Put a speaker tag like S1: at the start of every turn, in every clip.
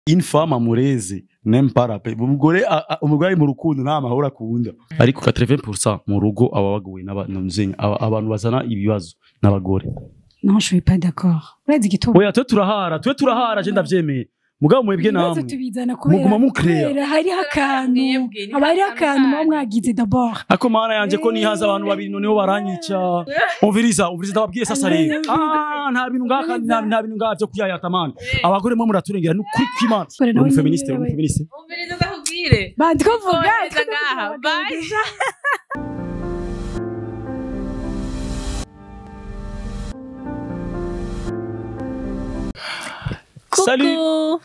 S1: une femme amureze n'aime pas la paix umugore a- a- umugore ari mu rukundo nta mahoro akunda ariko 80% mu rugo aba bagowe n'abantu abantu bazana ibibazo n'abagore
S2: non je suis pas d'accord urazi igituma
S1: oya twe turahara twe turahara je ndavyemeye mugabo mwebwe
S2: ibibazo
S1: namwe
S2: tubizana kubera
S1: muguma mucrea.
S2: kubera hariho akantu
S3: Mwebwe, ni
S2: haba hariho
S3: akantu
S2: akantu muba
S3: kanyu.
S2: mwagize d'abord
S1: ako mana yanje ko nihaza abantu babiri noneho baranyica umviriza umviriza ndababwiye sasa rero ah nta bintu ngaka nta nta bintu ngaka byo kuyayata mana abagore mwe muraturengera ni kuri kwimana
S2: Kore nawe
S1: uri
S2: nyine
S1: feministe uri
S2: yabaye.
S1: feministe
S3: umviriza ndakubwire
S2: bandi ko vuga
S3: Kohereza ngaha bye
S1: Salut.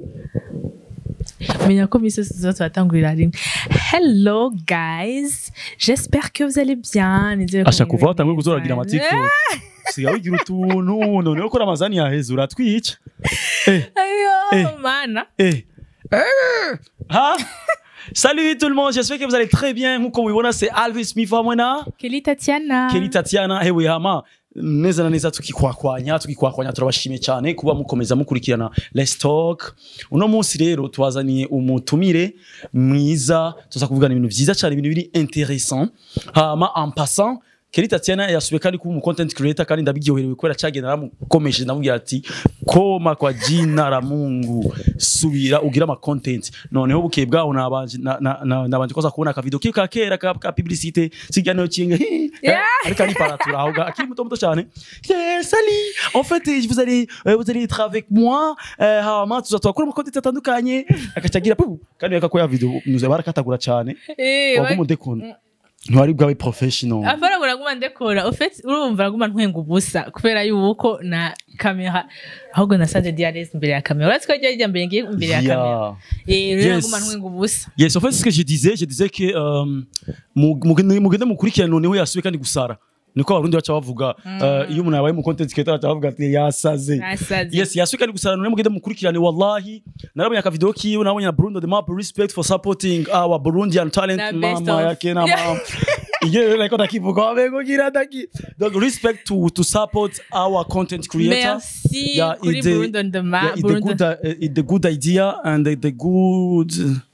S3: menya ko misi yose turatangurira rimwe hello guys j'espère que vous allez bien nizere ko
S1: asha
S3: mwiriwe
S1: kuva watanguye
S3: neza.
S1: kuzoragira amatiktok sigaho ugira utuntu noneho ko ramazani yaheze uratwica eh
S3: ayo
S1: Eh.
S3: mana
S1: eh ha Salut tout le monde, j'espère que vous allez très bien. Nkuko mubibona c'est Alvis Mifamwena,
S3: Kelly Tatiana
S1: Kelly Tatiana, hewe hama neza na neza tukikwakwanya tukikwakwanya turabashimiye cyane kuba mukomeza mukurikirana Let's Talk. Uno munsi rero twazaniye umutumire mwiza tuza kuvugana ibintu vyiza cyane ibintu biri intéressant. Hama en passant Kelly Tatiana yasubiye kandi kuba umu content creator kandi ndabiryoherewe kubera cyagenda naramukomeje ndamubwira ati koma kwa jina la Mungu subira ugira ama content noneho bukeye bwaho nabanje na- na- na- nabanje koza kubona ka video ka kera ka, ka publicité siganeyo kinga
S3: Yeah.
S1: ariko ari paratura aho ga- akiri muto muto cyane Yeah, salut en fait eh, vous allez euh, vous allez être avec moi euh, hama tuza twakora ama content atandukanye akacagira pu kandi yakakoya video nuze barakatagura cyane
S3: eh
S1: waguma udekunda ntwari bwawe professional
S3: afara buraguma ndekora ufite urumva araguma ntwenga ubusa kubera yuko na kamera ahubwo nasanze diarese imbere ya kamera uretse ko ryo rijya mbere ngiye imbere ya kamera
S1: Yeah.
S3: eh rero
S1: Yes.
S3: araguma ntwenga ubusa
S1: Yes, en fait, ce que je disais, je disais que euh, mu- mugende mugende mukurikirana noneho yasubiye kandi gusara niko abarundi baca bavuga uh, iyo umuntu yabaye mu content creator baca bavuga ati yasaze
S3: nasaze
S1: yes yasubiye kandi gusara noneho mugende mukurikirane wallahi narabonye aka video kiwe nabonye na Bruno the Map respect for supporting our Burundian talent
S3: Na best
S1: mama
S3: of.
S1: yake na mama Iye like ndakivuga wabego gira ndaki donc respect to to support our content creator
S3: merci
S1: Yeah,
S3: kuri
S1: it's the-
S3: Burundi on the map
S1: yeah, it's the
S3: Burundi
S1: good uh, it's the good idea and the, the good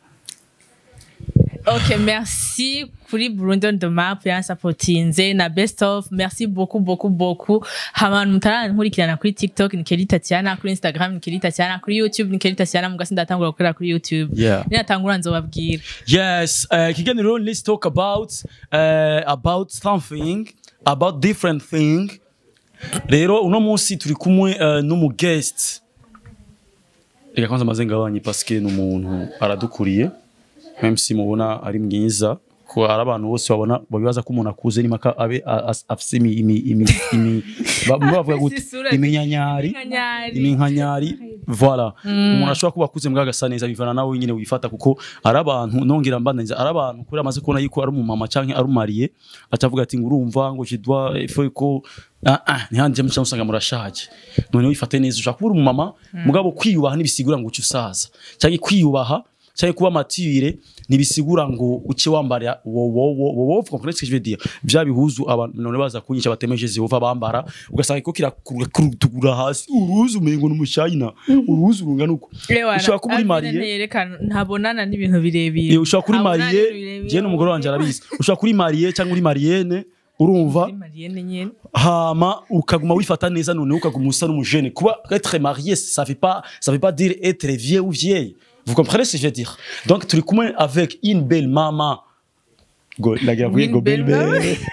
S3: Ok, merci kuri Burundi on the map yansapotinze na best of merci beaucoup beaucoup beaucoup abantu mutarankurikirana kuri TikTok ni Kelly Tatiana kuri Instagram ni Kelly Tatiana kuri YouTube ni Kelly Tatiana mugasi ndatangura gukorera kuri YouTube
S1: yeah
S3: ninatangura nzobabwira
S1: Yes, uh, kiganiro let's talk about uh, about something about different thing. Rero uno munsi turi kumwe uh, n'umu guest. Reka kwanza maze ngabanye parce que n'umuntu aradukuriye. Même si mubona ari mwiza ko ari abantu bose babona babibaza ko umuntu akuze ni maka abe a- as- afise imi imi imi imi ba- bavuga gute
S3: Isura-
S1: iminyanyari
S3: Iminkanyari.
S1: iminkanyari voilà umuntu ashobora kuba akuze mbwa agasa neza bivana nawe nyine wifata kuko ari abantu nongera mbandaniza ari abantu kuri amaze kubona yuko ari umumama canke ari umariye atavuga ati ngo urumva ngo je dois il faut ko ah ah ntihanje muca usanga murashaje none wifate neza ushaka kuba uri umumama mugabo kwiyubaha ntibisigura ngo uce usaza canke kwiyubaha canke kuba mature ntibisigura ngo uce wambara wowo vous comprenez ce que je veux dire vya bihuzu abantu none baza kunyica batemeje Jehova bambara ugasanga ko kirakutugura hasi uruzi umengo n'umushayina uruzi urungana uko
S3: Ewana,
S1: ushobora kuba uri
S3: Alvin
S1: mariye
S3: nteyerekana ntabonana n'ibintu birebire
S1: Eh, ushobora kuba uri
S3: Ntabonana
S1: mariye
S3: n'ibintu birebire.
S1: je n'umugore wanje arabizi ushobora kuba uri mariye cyangwa uri mariyene urumva
S3: Uri Marienne nyene
S1: hama ukaguma wifata neza noneho ukaguma usa n'umujene kuba être marié ça fait pas ça veut pas dire être vieux ou vieille vous comprenez ce que je veux dire donc turi kumwe avec une belle maman go ndagira kuvuga
S3: Une
S1: ngo belle
S3: belle maman.
S1: belle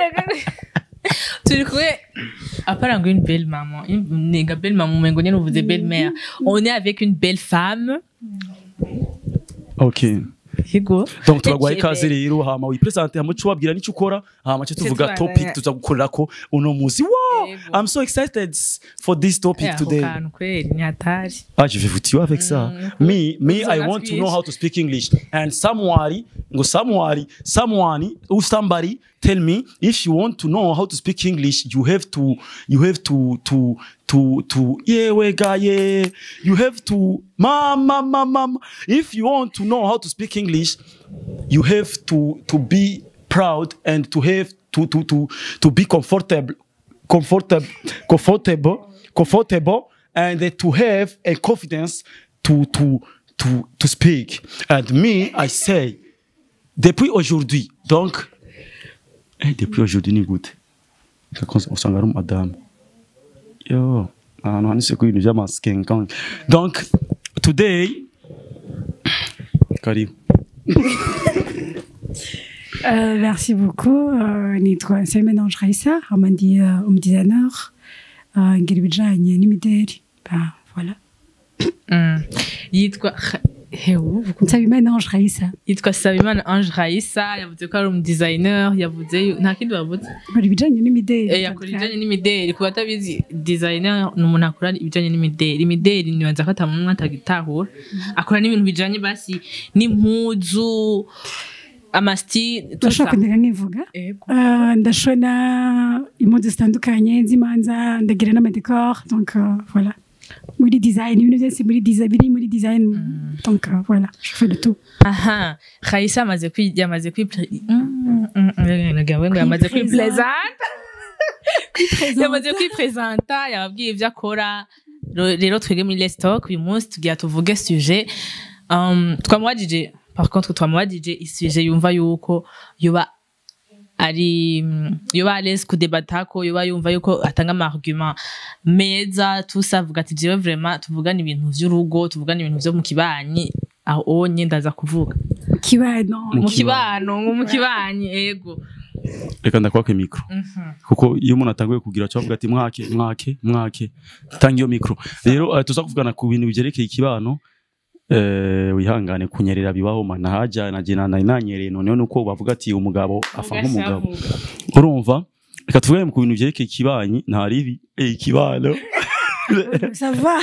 S3: turi kumwe apara ngo une belle maman Une- nega belle maman umengo nyene uvuze belle mère on est avec une belle femme
S1: okay
S3: yego
S1: donc turagwaye
S3: Eke
S1: ikaze
S3: belle.
S1: rero hama wipresente hama cyo wabwira n'icyo ukora hama cyo tuvuga
S3: tuba-
S1: topic tuza gukorera ko uno muzi wow
S3: Yego.
S1: i'm so excited for this topic
S3: Eh, ako
S1: today
S3: kantu kweli ni hatari
S1: Ah, je vais vous tuer avec ça. Me, me, I want to know how to speak English. And somebody, go somebody, someone, or somebody, tell me if you want to know how to speak English, you have to, you have to, to, to, to, yeah, we guy, yeah. You have to, mama, mama, mama. If you want to know how to speak English, you have to, to be proud and to have to, to, to, to be comfortable, comfortable, comfortable, comfortable, and to have a confidence to to to to speak and me i say depuis aujourd'hui donc eh, depuis aujourd'hui ni gute Kakonsa usanga ari umadamu yo ahantu handitse ku bintu by'amaskenkan donc today karibu
S2: Euh, merci beaucoup. Euh, nitwa Nsabimana Raissa, amandi uh, umudesigner uh, ngira ibijanye n'imideri. Bah, voilà.
S3: Mm. yitwa hewu
S2: Nsabimana Raissa,
S3: yitwa Sabimana Ange Raissa yavuze ko ari umudesigner yavuze yu- nta kindi bavuze
S2: nkora ibijanye n'imideri.
S3: Eh, yakora ibijanye n'imideri ku batabizi designer ni umuntu akora ibijanye n'imideri imideri nibanza ko atamuntu atagitahura akora n'ibintu bijanye basi n'impuzu amasti
S2: Urashobora kundeka nkivuga?
S3: Ego.
S2: Uh, ndashona impuzu zitandukanye z'imanza ndagira n'amadecor donc uh, voilà muri design ibintu byose muri design biri muri design donc uh, voilà je fais de tout
S3: aha Raissa amaze kwi yamaze kwi ngo yamaze kwipresenta yamaze kwipresenta yababwiye ibyo akora Ro- rero twege muri Let's Talk uyu munsi tugira tuvuge sujet um, twamubajije par contre twamubajije isuje yumva yuko yoba ari mm, yoba à l'aise kudebatako yoba yumva yuko atanga ama argument meza tusavuga ati jewe vraiment tuvugana ibintu vy'urugo tuvugana ibintu vyo mu kibanyi aho onye ndaza kuvuga
S2: kibano
S1: Mu
S3: mu
S1: kibano.
S3: kibano nko mu kibanyi ego
S1: reka ndakwake mikro kuko iyo umuntu atanguye kugira cyo avuga ati mwake mwake mwake tanga iyo mikro rero uh, tuza kuvugana ku bintu bigerekeye ikibano eh wihangane kunyerera bibaho mana haja na jina na inanyereye noneho nuko bavuga ati umugabo afa nk'umugabo urumva reka tuvuge ku bintu byerekeye ikibanyi nta ribi eh ikibano
S2: ça va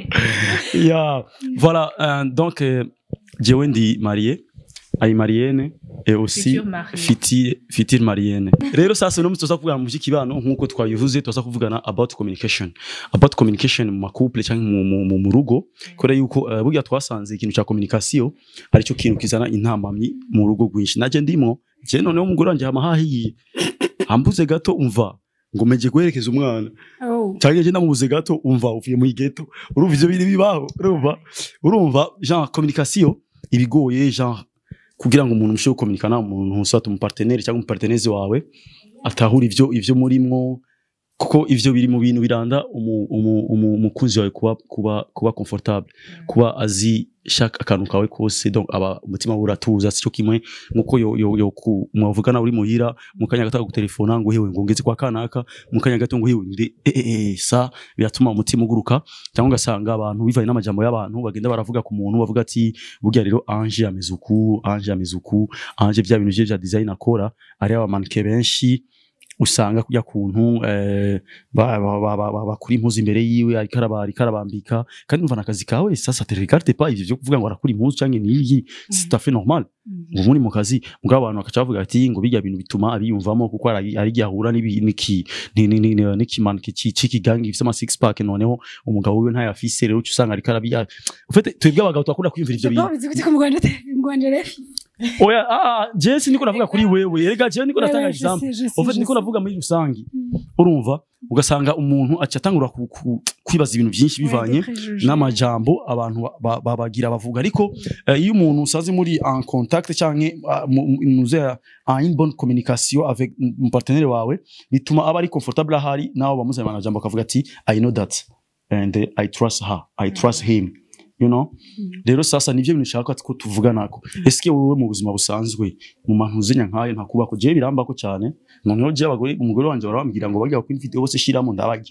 S1: yeah voilà euh, donc euh, jewe ndi marié ari marienne et aussi
S3: Future mariée.
S1: fiti fitir marienne rero sasa no tuza kuvugana mu by'ikibano nkuko twabivuze tuza kuvugana about communication about communication mu couple cyangwa mu, mu, mu, mu rugo kubera yuko uh, burya twasanze ikintu cya communication ari cyo kintu kizana intamamyi mu rugo rwinshi naje ndimo je noneho umugore wanje hama hahiye ambuze gato umva ngo meje guherekeza umwana
S2: oh
S1: cyangwa je namubuze gato umva uvuye mu ghetto urumva ivyo biri bibaho urumva urumva genre communication ibigoye genre kugira ngo umuntu mushobore kominikana umuntu soit mu partenaire cyangwa mu partenaire wawe atahura ivyo ivyo murimwo kuko ivyo biri mu bintu biranda umu- umu- umu- umukunzi wawe kuba kuba kuba comfortable kuba azi shaka akantu kawe kose donc aba umutima we uratuza sico kimwe nkuko yo yo, yo ku- mwavugana uri muhira mu kanya gato gutelefona ngo hewe ngo ngeze kwa kanaka mu kanya gato ngo hewe ndi eh, eh, eh, sa biratuma umutima uguruka cyangwa ugasanga abantu bivanye n'amajambo y'abantu bagenda baravuga ku muntu bavuga ati burya rero Ange ameze uku Ange ameze uku Ange bya bintu bye bya design akora ari abamanike benshi usanga kujya kuntu eh, ba- ba- ba- ba- ba- bakura impuzu imbere yiwe ariko araba- ariko arabambika kandi umva n'akazi kawe sasa te regarde pas ivyo byo kuvuga ngo arakura impuzu cyangwa niyi c'est tout à fait normal ngo muri mu kazi mugabo abantu bakaca bavuga ati ngo bijya bintu bituma abiyumvamo kuko ari ari igihe ahura n'ibi- n'iki ni- ni- ni- ni- n'ikimanuka iki- cy'ikigangi gifite ama six pack noneho umugabo wiwe ntayafise rero uca usanga ariko arabiya ufite twebwe abagabo turakunda kwiyumvira ivyo bintu
S2: bizi ko mu Rwanda mu Rwanda refi
S1: oya ah ah je si niko navuga kuri wewe erega je niko natanga example ufite niko navuga muri rusangi urumva ugasanga umuntu aca atangura ku- ku- kwibaza ibintu byinshi bivanye n'amajambo abantu ba- ba- babagira bavuga ariko eh, iyo umuntu usaze muri en contact cyangwa muze en bonne communication avec mu partenaire wawe bituma aba ari comfortable ahari nawe bamuzanye amajambo akavuga ati i know that and eh, i trust her i trust him you know rero sasa nivyo bintu nshaka ko tuvuganako eske wowe mu buzima busanzwe mu mantu uzenya nkayo ntakubako jewe birambako cyane noneho je abagore umugore wanje barambwira ngo bajya kuri video bose shiramo ndabarya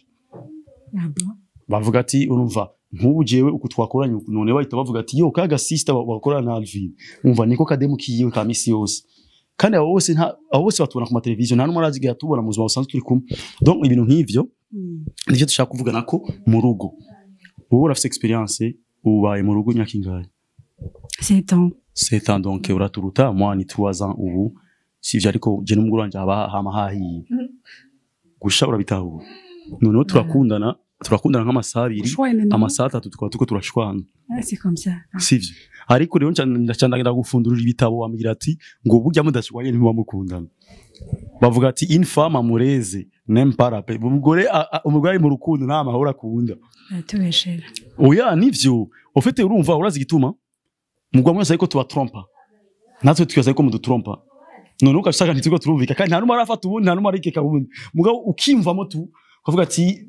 S1: bavuga ati urumva nk'ubu jewe uku twakoranye uku none bahita bavuga ati yo kaga sister bakorana na Alvin umva niko kademu kiyiwe ka misi yose kandi abo bose nta abo bose batubona ku mateleviziyo nta n'umwe arazigira tubona mu buzima busanzwe turi kumwe donc ibintu nk'ivyo nivyo dushaka kuvugana ko mu rugo wowe urafite experience ubaye mu rugo imyaka ingahe
S2: c'est temps
S1: sept ans donc uraturuta moi ni trois ans ubu sivyo ariko je n'umugore wanje haba hama hahiye gusha urabitahura noneho turakundana turakundana nk'amasaha abiri
S2: Ushwane, non?
S1: amasaha atatu tukaba tuko turashwana
S2: Ah, c'est comme ça
S1: sivyo ariko rero ndacandagira gufundurira ibitabo bambwira ati ngo burya mudashwanye ntimuba mukundana bavuga ati une femme amureze n'aime pas la paix umugore a- a- umugore ari mu rukundo nta mahoro akunda
S2: atubeshera
S1: oya nivyo ufite urumva urazi igituma mugwa mwese ariko tubatrompa natwe tukibaza ariko mudutrompa none ukashaka ntitwigo turumvika kandi nta numwe arafata ubundi nta numwe arikeka ubundi mugabo ukimvamo tu ukavuga ati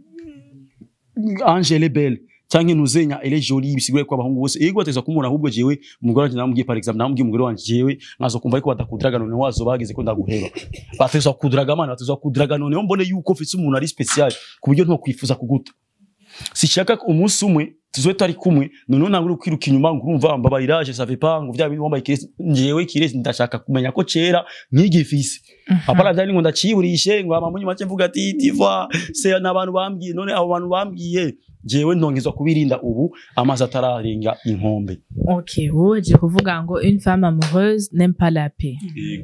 S1: Angele Belle canke ntuzenya ele jolie bisigure ko abahungu bose yego bateza kumubona ahubwo jewe umugore wanje namubwiye par exemple namubwiye umugore wanje jewe nkazo kumva ariko badakudiraga none wazo bageze ko ndaguheba bateza kudiraga mana bateza kudiraga none mbone yuko ufite umuntu ari special ku buryo nto kwifuza kuguta sishaka ko umunsi umwe tuzoe tari kumwe noneho ntabwo uri kwiruka inyuma ngo urumva mbabarira je savais pas ngo vya bintu wambaye kiresi njewe kiresi ndashaka kumenya ko cera nkigifise apara vyari ngo ndaciburishe ngo amamunyi make mvuga ati diva se n'abantu bambwiye none abo bantu bambwiye jewe ndongezwa kubirinda ubu amazi atararenga inkombe
S3: ok wowe je kuvuga ngo une femme amoureuse n'aime pas la paix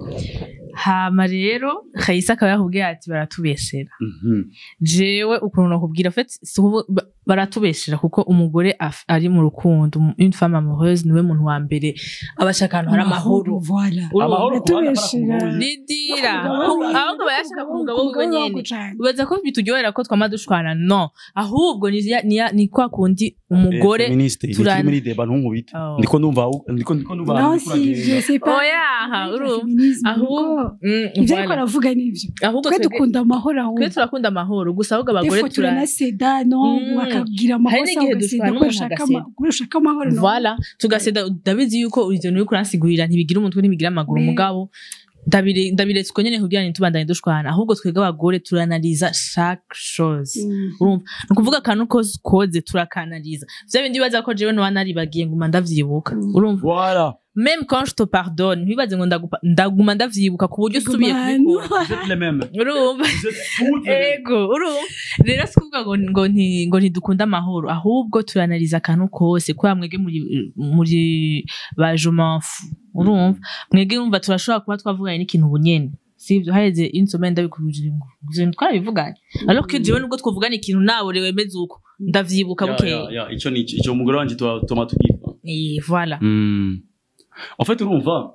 S3: hama rero Kayisa akaba yakubwiye ati baratubeshera
S1: Mhm.
S3: jewe ukuntu nakubwira en fait si ubu- ba- baratubeshera kuko umugore af- ari mu rukundo um- une femme amoureuse niwe muntu wa mbere aba ashaka ahantu hari amahoro
S2: voilà
S3: Urumva?
S1: amahoro ku bana
S2: Batubeshera.
S1: para ku
S3: ridira
S2: Umugabo we-
S3: ahubwo bayashaka ku mugabo wiwe
S2: Umugabo
S3: nyene
S2: wako cane.
S3: ubaza ko bituryohera ko twama dushwana no ahubwo ni ya- ni ya- ni kwa kundi umugore
S1: feministe
S3: turana-
S1: turana muri deba ntunkubita
S3: Oh.
S1: ndiko ndumva ndiko ndiko ndumva
S2: Non,
S1: ndiko
S2: si,
S1: uragenda.
S2: je sais pas.
S3: oya aha,
S2: Ariko
S3: urumva
S2: feminisme,
S3: ahubwo
S2: nuko
S3: Mm,
S2: ivyo
S3: voilà.
S2: ariko aravuga nivyo
S3: ahubwo
S2: twe
S3: twebwe-
S2: dukunda amahoro ahubwo
S3: twe turakunda amahoro gusa ahubwo abagore
S2: Des fois turanaseda no
S3: Mm.
S2: bakabwira
S3: Hari
S2: amakosa
S3: n'igihe
S2: ugaseda
S3: dushwana
S2: kubera
S3: umuntu
S2: ushaka
S3: agaseda.
S2: ama- kubera ushaka amahoro no
S3: Voilà, tugaseda ndabizi yuko ivyo uri kuransigurira ntibigira umutwe ntibigira amaguru
S2: Oui.
S3: mugabo ndabire- ndabiretse uko nyene kugira ntitubandanye dushwana ahubwo twebwe abagore turanaliza chaque chose
S2: Mm.
S3: urumva ni ukuvuga akantu kose koze turakanaliza vya bindi bibaza ko jewe noba naribagiye nguma ndavyibuka urumva
S1: voilà
S3: même quand je te pardonne ntibibaze ngo ndagupa- ndaguma ndavyibuka ku buryo usubiye
S2: Gumano.
S3: kubikora
S1: vous êtes les mêmes
S3: urumva
S1: vous êtes toutes les mêmes.
S3: ego urumva rero si kuvuga ngo ngo nti- ngo ntidukunda amahoro ahubwo turanaliza akantu kose kubera mwege muri muri ba jomanfu urumva mwege wumva turashobora kuba twavuganye n'ikintu bunyene sivyo haheze insomene ndabikubwira ngo ivyo bintu twarabivuganye alors que jewe nubwo twavugana ikintu nawe wemeze uko ndavyibuka
S1: Ya,
S3: bukeye
S1: ya, ya, ico ni ico umugore wanje tuba tuma tugiva
S3: Eh, voilà
S1: Mm. En fait urumva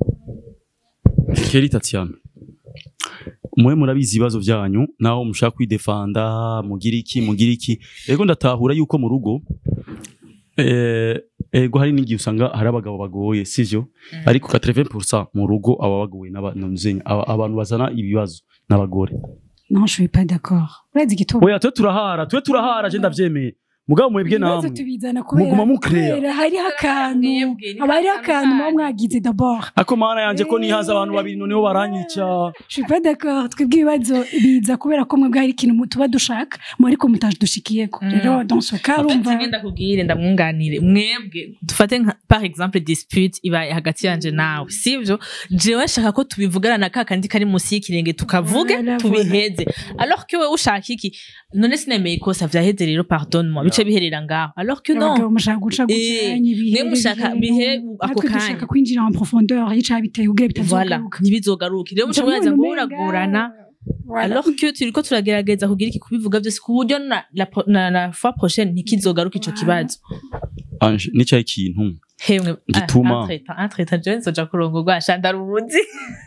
S1: Keri Tatiana mwe murabizi ibibazo byanyu naho mushaka kwidefanda mugira iki mugira iki ego ndatahura yuko mu rugo eh, ego hari n'igihe usanga hari abagabo bagoye sivyo ariko 80% mu rugo aba bagoye n'aba- n'abazenya, aba- abantu bazana ibibazo n'abagore
S2: non je suis pas d'accord urazi igituma
S1: oya twe turahara twe turahara je ndavyemeye mugabo mwebwe
S2: ibibazo
S1: namwe
S2: tubizana kubera
S1: muguma mucrea
S2: kubera hariho akantu
S3: Mwebwe, ni
S2: haba hariho
S3: akantu
S2: akantu muba
S3: kanyu.
S2: mwagize d'abord
S1: ako mana yanje ko nihaza abantu babiri noneho baranyica
S2: je suis pas d'accord twebwe ibibazo biza kubera ko mwebwe hari ikintu tuba dushaka mu ariko mutadushikiyeko
S3: Mm.
S2: rero dans ce cas urumva
S3: kimwe ndakubwire ndamwunganire mwebwe dufate nka par exemple dispute ibaye hagati yanje nawe sivyo jewe nshaka ko tubivugana na kakandi kari munsi y'ikirenge tukavuge
S2: Voilà,
S3: tubiheze alors que wewe ushaka iki none sinemeye ikosa vyaheze rero pardonne moi bice biherera ngaho alors que non
S2: abagabo mushaka guca
S3: Eh,
S2: gucanya ibihe
S3: mwe mushaka bihe ako
S2: natwe
S3: kanya.
S2: dushaka kwinjira en profondeur y'icaha biteye ubwira
S3: voilà
S2: bitazogaruka
S3: ntibizogaruke rero muca muraza ngo uragorana alors que turiko turagerageza kugira iki kubivuga vyose ku buryo na, la, pro- na, na fois prochaine ntikizogaruka ico kibazo
S1: anje nicyaye ikintu
S3: hemwe
S1: Gituma.
S3: entreta jewe nzoja kurongorwa ashandara ubuzi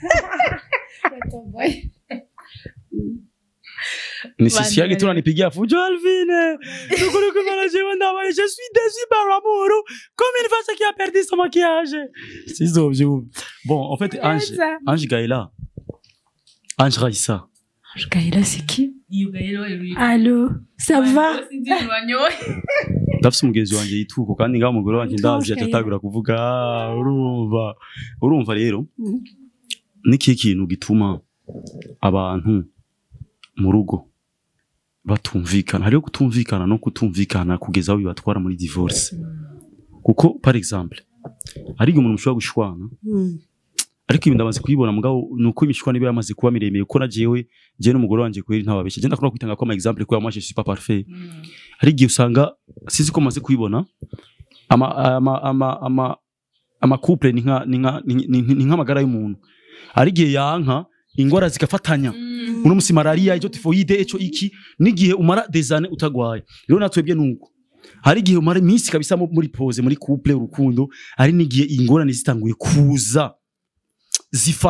S1: ni
S3: Bana
S1: sisi yake
S3: bari-
S1: tunanipigia fujo Alvine tukuri kumana jewe ndabaye je suis déçu par l'amour comme une femme qui a perdu son maquillage sizo bon en fait Ange
S2: Neza.
S1: Ange Gaëla Ange Raissa
S2: Gaëla c'est qui
S3: Yuga rero iri-
S2: Allô ça va
S3: Sinzi ibintu wanyoye.
S1: ndafise umugenzi wanje yituko kandi ngaho umugore wanje ndazi
S2: Ange
S1: atatagura kuvuga "Ah, urumva urumva rero
S2: Mhm.
S1: niki kintu gituma abantu mu rugo batumvikana hariho kutumvikana no kutumvikana kugeza aho bibatwara muri divorce kuko par exemple hari igihe umuntu mushobora gushwana ariko ibi ndamaze kubibona mugabo ni uko imishwana iba yamaze kuba miremire kuko na jewe jewe n'umugore wanje kweri ntababeshya je ndakunda kwitanga ko ama exemple ko moi je suis pas parfait hari igihe usanga sinzi ko maze kubibona ama ama ama ama ama couple ni nka ni nka ni- ni ni nk'amagara y'umuntu hari igihe yanka ingwara zigafatanya uno musi malaria ico tifoide ico iki n'igihe umara des années utagwaye rero natwebwe nuko hari igihe umara iminsi kabisa mu- muri pose muri couple urukundo hari n'igihe ingorane zitanguye kuza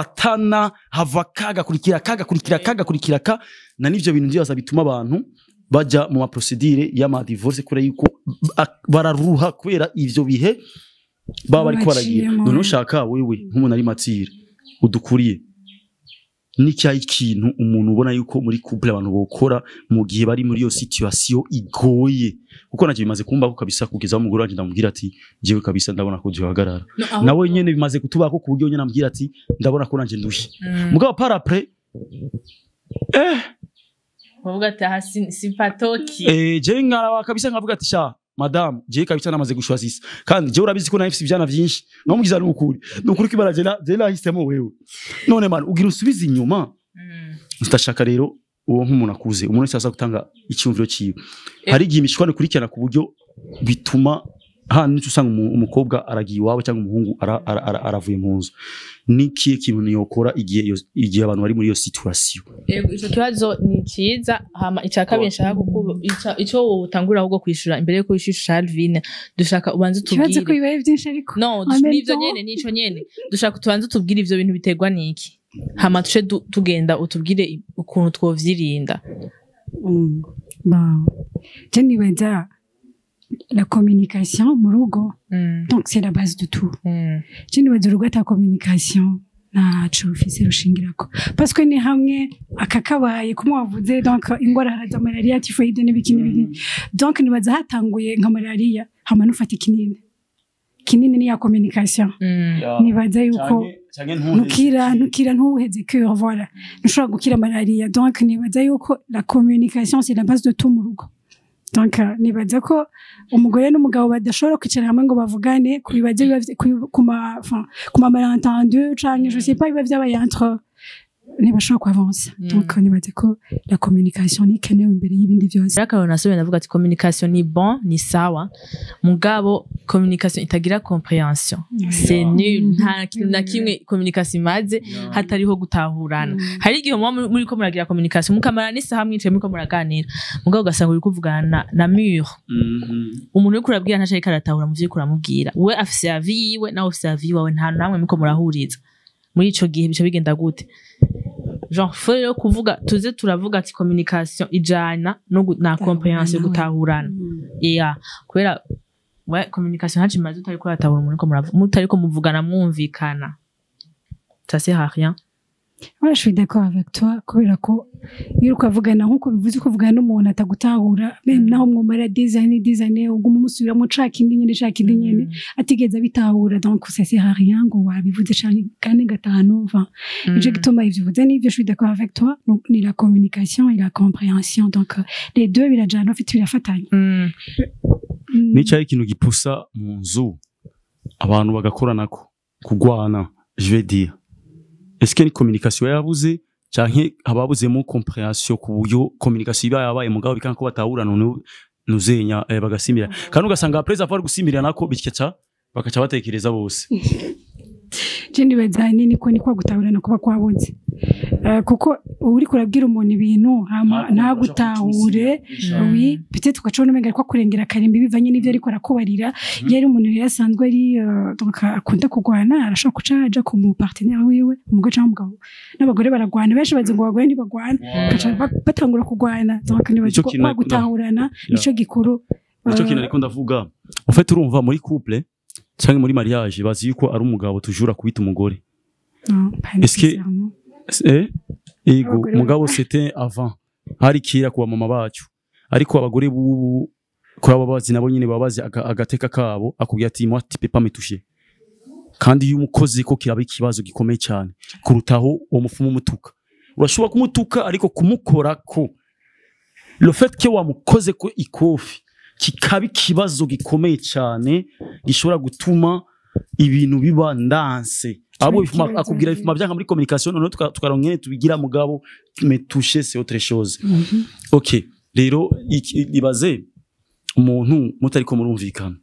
S1: zifatana hava kaga kurikira kaga kurikira kaga kurikira ka na nivyo bintu byaza bituma abantu bajya mu maprosedire y'amadivorce kubera yuko ba- bararuha kubera ivyo bihe baba bariko baragira
S2: Baciyemo.
S1: none ushaka wewe nk'umuntu ari matire udukuriye n'icyayi ikintu umuntu ubona yuko muri couple abantu bokora mu gihe bari muri iyo situation igoye kuko nacyo bimaze kumbaho kabisa kugeza aho umugore wanje ndamubwira ati jewe kabisa ndabona ko duhagarara nawe nyene bimaze kutubako ku buryo nyene ambwira ati ndabona ko nanje ndushye mugabo par après eh
S3: bavuga ati aha si- sipatoki
S1: eh je nkarawa kabisa nkavuga ati sha madame je kabisa namaze gushwazisa kandi je urabizi ko nafise ivyana vyinshi no mugiza n'ukuri n'ukuri kibara je na je nahisemo wewe none man ugira usubize inyuma
S3: Mm.
S1: ndashaka rero uwo nk'umuntu akuze umuntu wese aza gutanga icyumviro cyiwe
S3: Eh.
S1: hari igihe imishwano ikurikirana ku buryo bituma hano nico usanga umu- umukobwa aragiye iwabo cyangwa umuhungu ara- ara- ara- aravuye mu nzu n'ikihe kintu niyokora igihe iyo- igihe abantu bari muri iyo situation
S3: Yego, ico kibazo ni cyiza hama icya kabiri nshaka kukuba ica- ico utangurira ahubwo kwishura imbere yuko wishyura Alvine dushaka ubanze
S2: ikibazo ko
S3: utubwire
S2: bibaye byinshi ariko
S3: no
S2: En même
S3: nivyo
S2: temps-
S3: nyene nico nyene dushaka tubanze utubwire ivyo bintu biterwa niki hama tuce du- tugenda utubwire i- ukuntu twovyirinda
S2: Mm. Bon. je nibaza la communication mu rugo
S3: Mm,
S2: donc c'est la base de tout
S3: mm,
S2: je nibaza urugo ata communication ntaco rufise rushingirako parce que ni hamwe akakabaye kumwe wavuze donc ingwara haraza malaria typhoide n'ibiki n'ibiki donc nibaza hatanguye nka malaria hama nufata ikinini kinini ni ya communication
S3: mm.
S2: nibaza yuko ntukira ntukira ntuheze cure voilà ntushobora gukira malaria donc nibaza yuko la communication c'est la base de tout mu rugo donc euh, nibaza ko umugore n'umugabo badashobora kwicara hamwe ngo bavugane ku bibazo biba vy- ku- ku ma enfin, ku ma malentendu canke je sais pas biba vyabaye entre ntibashobora kuavansa
S3: Mm.
S2: donc nibaza ko la communication ni ikenewe imbere y'ibindi byose
S3: rero akarero nasubire ndavuga ati communication ni bon ni sawa mugabo communication itagira comprehension c'est nul nta kintu na kimwe communication imaze hatariho gutahurana hari igihe muba muri- muriko muragira communication mukamara n'isaha mwicaye muriko muraganira mugabo ugasanga uri kuvugana na, na mur umuntu uriko urabwira ntaco ariko aratahura mu vyuriko uramubwira we afise avi yiwe nawe ufise avi yiwawe nta namwe muriko murahuriza muri ico gihe bica bigenda gute genre faut rero kuvuga tuze turavuga ati communication ijana no gu- na comprehension gutahurana yeah kubera we communication ntaco imaze utariko uratahura umuntu uriko muravu- mutariko muvugana mwumvikana ça sert à rien
S2: Ouais, je suis d'accord avec toi kubera ko iyo uri kuvugana nk'uko bivuze ko uvugana n'umuntu atagutahura meme naho mwumara des années des années uguma umusubiramo ushaka indi nyene ushaka indi nyene atigeze abitahura donc ça sert à rien ngo wabivuze canke kane gatanu enfin nico gituma ivyo uvuze n'ivyo je suis d'accord avec toi donc ni la communication et la compréhension donc euh, les deux birajana ufite birafatanya
S3: Mm.
S2: Mm.
S1: n'icyayi ikintu gipusa mu nzu abantu bagakoranako kugwana je vais dire est-ce que ni communication yabuze canke hababuzemo comprehension ku buryo communication iba yabaye mugabo bikanga ko batahurana nu- nuzenya eh, bagasimbira kandi ugasanga apreza avuga gusimbira nako bityaca bakaca batekereza bose
S2: je nibaza nini ko ni kwa gutahurana kuba kwabonze Eh, kuko uri kurabwira umuntu ibintu hama ntagutahure oui peut-être ugacona umenga ariko akurengera akarimbi bivanye n'ivyo ariko arakubarira iyo ari umuntu rero asanzwe ari euh, donc akunda kurwana arashobora guca aja ku mu partenaire wiwe umugore cyangwa umugabo n'abagore baragwana benshi bazi ngo abagore ntibagwana bagaca ba- batangura kurwana donc nibaza
S1: Nico
S2: ko
S1: kintu
S2: kwa
S1: ariko
S2: gutahurana nico gikuru
S1: nicyo
S2: Eh,
S1: kintu ariko ndavuga en fait urumva muri couple cyangwa muri mariage bazi yuko ari umugabo tujura kubita umugore
S2: non, pas
S1: Est-ce que-
S2: nécessairement.
S1: Eh, ego
S2: Abagore
S1: mugabo c'était avant hari kera kuba mama bacu ariko abagore bubu kuri abo bazi nabo nyine baba bazi aga- agateka kabo akubwira ati moi tu peux pas me toucher kandi iyo umukozi ko kiraba ikibazo gikomeye cyane kurutaho uwo mufumu umutuka urashobora kumutuka ariko kumukorako le fait que wamukoze ko ikofi kikaba ikibazo gikomeye cyane gishobora gutuma ibintu biba ndanse abo bifuma
S2: ikibazo,
S1: akubwira
S2: oui.
S1: bifuma byanga muri communication noneho tuka- tukaronka nyene tubigira mugabo me toucher c'est autre chose
S2: Mhm.
S1: ok rero iki- ibaze umuntu mutariko murumvikana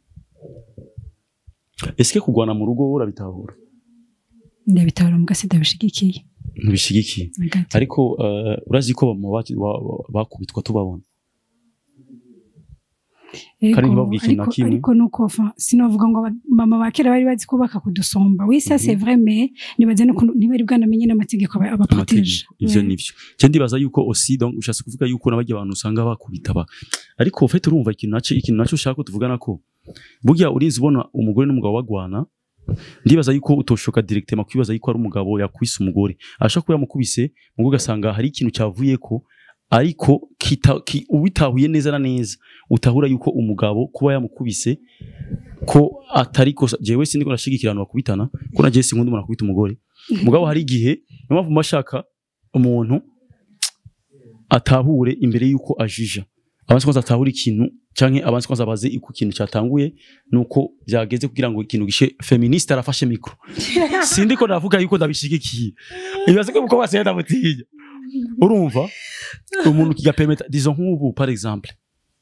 S1: ese kugwana mu rugo urabitahura
S2: ndabitahura mu gasi ndabishigikiye
S1: ntibishigikiye
S2: na gato.
S1: ariko uh, urazi ko bama baki- wa- wa- bakubitwa tubabona
S2: Ego,
S1: Kandi ntibabwire ikintu na
S2: ariko-
S1: kimwe.
S2: ariko nuko enfin, sinovuga ngo aba- mama ba kera bari bazi kubaka kudusomba oui ça
S1: Mhm.
S2: c'est vrai mais nibaze no kuntu- ntibari bwanamenye n'amategeko aba- abaprotege
S1: amategeko ivyo
S2: Ouais.
S1: nivyo je ndibaza yuko aussi donc ushatse kuvuga yuko n'abarya abantu usanga bakubita ba ariko ufite urumva ikintu naco ikintu naco ushaka ko tuvugana ko burya urinzi ubona umugore n'umugabo bagwana ndibaza yuko utoshoka directement kwibaza yuko ari umugabo yakwise umugore ashaka kuba yamukubise mugo ugasanga hari ikintu cyavuyeko ariko kita, ki, ubitahuye neza na neza utahura yuko umugabo kuba yamukubise ko atari kosa jewe sindi ko nashigikira abantu bakubitana ko na jewe sinkunda umuntu akubita umugore mugabo hari igihe niyo mpamvu mba shaka umuntu atahure imbere yuko ajija abansi kwanza atahure ikintu canke abansi kwanza abaze uko ikintu cyatanguye nuko byageze kugira ngo ikintu gishe feministe arafashe mikro sindi ko navuga yuko ndabishigikiye ibibazo ko mukobwa senda mutinya urumva umuntu kigapermeta disons nk'ubu par exemple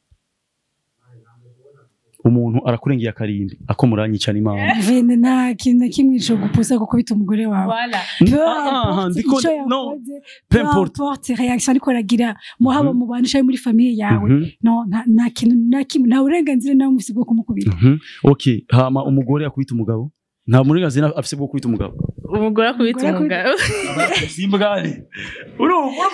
S1: umuntu arakurengeye akarimbi ako muranyicana imana
S2: Vene nta kintu na kimwe co gupusa gukubita umugore wawe
S3: Voilà.
S2: Peu
S1: Ah, ah,
S2: importe
S1: ndiko-
S2: ico
S1: non,
S2: yakoze,
S1: peu
S2: peu
S1: importe.
S2: importe réaction ariko aragira muhaba mu bantu canke muri famiye yawe
S1: Mhm,
S2: no nta nta kintu na kimwe nta burenganzira nawe mufise bwo kumukubita
S1: mhm. okay hama umugore akubita umugabo nta burenganzira afise bwo kubita umugabo
S3: umugore akubita
S2: Umugore
S3: umugabo
S1: simbwani urumva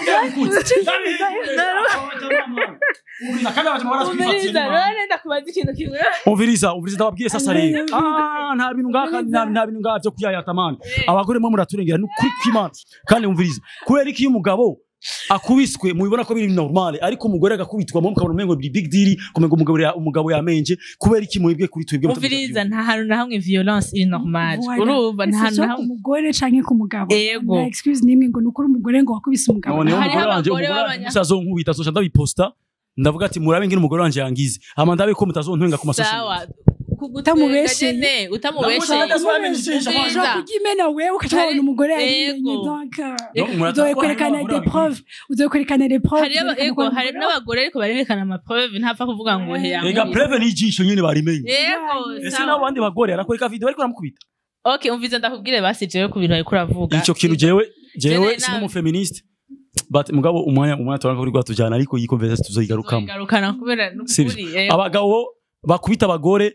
S3: umviriza none ndakubaza ikintu kimwe
S1: umviriza umviriza ndababwiye sasa rero Ah, nta bintu ngaha kandi nta nta bintu ngaha byo kuyayata mani abagore mwe muraturengera ni ukuri kw'imana kandi umviriza kubera ko iyo umugabo akubiswe mubibona ko biri normal ariko umugore agakubitwa mu mukabona umengo biri big deal kumengo umugabo ya- umugabo yamenje kubera iki mwebwe kuri twebwe
S3: umviriza nta hantu na hamwe violence iri normal
S2: Voilà.
S3: urumva nta
S2: Ese
S3: hantu
S2: so
S3: na
S2: ku
S3: hamwe
S2: mugore canke ku mugabo
S3: Ego.
S2: nta excuse nimwe ngo nukuri umugore ngo wakubise umugabo
S1: noneho
S3: Hariho
S1: umugore wanje
S3: abagore
S1: umugore wanje
S3: b'abanya-
S1: musa azonkubita azoca ndabiposta ndavuga ati murabe ngene umugore wanje yangize hama ndabe ko mutazontwenga ku masosiyete
S3: sawa
S2: Utamubesheye.
S3: utamubesheye utamubesheye
S1: Utamubesheye.
S2: ushobora kugimena wewe ukaca
S3: Hari-
S2: ubona umugore
S3: Ego.
S2: yabimenye donc
S1: Donc,
S2: euh,
S1: murata-
S2: uzoye kwerekana
S1: Abagore
S2: des preuves uzoye kwerekana des preuves
S3: hari aba-
S2: zerekana
S3: ego
S2: ko ari
S3: hari
S2: umugore
S3: n'abagore ariko barerekana amapreuve ntapfa kuvuga ngo he
S1: ega
S3: yankubise.
S1: preve n'ijisho nyene barimenye
S3: yego
S1: ese
S3: sawa.
S1: n'abandi bagore arakwereka video bariko baramukubita
S3: okay umvize ndakubwire basi jewe ku bintu ariko uravuga
S1: ico kintu jewe jewe
S3: Jene
S1: si
S3: nabi.
S1: n'umufeministe but mugabo umwanya umwanya turanga kuri rwatujana ariko iyi conversation tuzoyigarukamo
S3: tuzoyigarukana kubera
S1: Sivyo.
S3: n'ukuri yego.
S1: abagabo bakubita abagore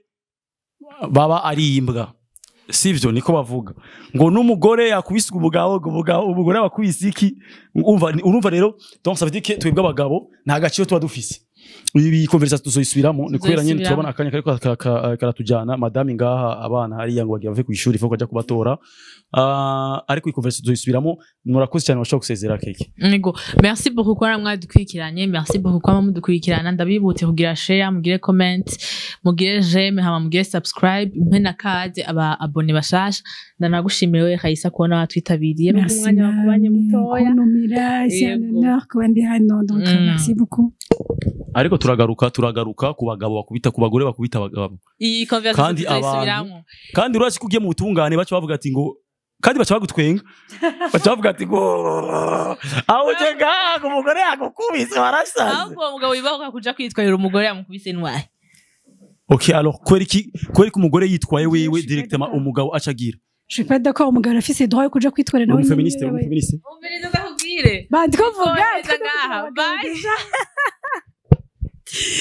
S1: baba ari imbwa sivyo niko bavuga ngo n'umugore yakubise umugabo ngo umugabo umugore bakubise iki urumva urumva rero donc ça veut dire que twebwe abagabo nta gaciro tuba dufise ibi conversation tuzoyisubiramo ni kubera nyine
S3: Tuzoyisubiramo.
S1: turabona akanya kariko ka- ka- karatujana madame ngaha abana hariya ngo bagiye bave ku ishuri fo kujya kubatora Ah, ariko iyi conversation tuzoyisubiramo murakoze cyane bashobora gusezera keke
S3: Ego. Merci beaucoup kuba mwadukurikiranye. Merci beaucoup kuba mudukurikirana. Ndabibutse kugira share, mugire comment, mugire j'aime, hama mugire subscribe, mpe na kade aba abone bashasha. Ndanagushimira wewe Kayisa kubona watwitabiriye mu
S2: merci
S3: mwanya wakubanye mutoya.
S2: kuntumira c'est un
S3: Yego.
S2: honneur kuba ndi hano donc
S3: Mm.
S2: merci beaucoup
S1: ariko turagaruka turagaruka ku bagabo bakubita ku bagore bakubita abagabo
S3: Iyi conversation
S1: Kandi
S3: tuzoyisubiramwo.
S1: kandi urazi ko ugiye mu butungane baca bavuga ati ngo kandi baca bagutwenga baca bavuga ati ngo aho uje ngaha umugore yagukubise warasaze
S3: Ahubwo uwo mugabo wibahuka kuja kwitwarira umugore yamukubise intwari.
S1: ok alors kubera iki kubera ko umugore yitwaye
S2: Je
S1: wewe
S2: suis
S1: directement
S2: d'accord.
S1: umugabo aca agira
S2: je suis pas d'accord umugabo arafise droit yo kuja kwitwara
S1: uri
S2: nawe
S1: umufeministe uri
S2: nyene.
S1: umufeministe
S3: Umviriza ndakubwire.
S2: bandi ko vuga
S3: Kohereza ngaha. Bye.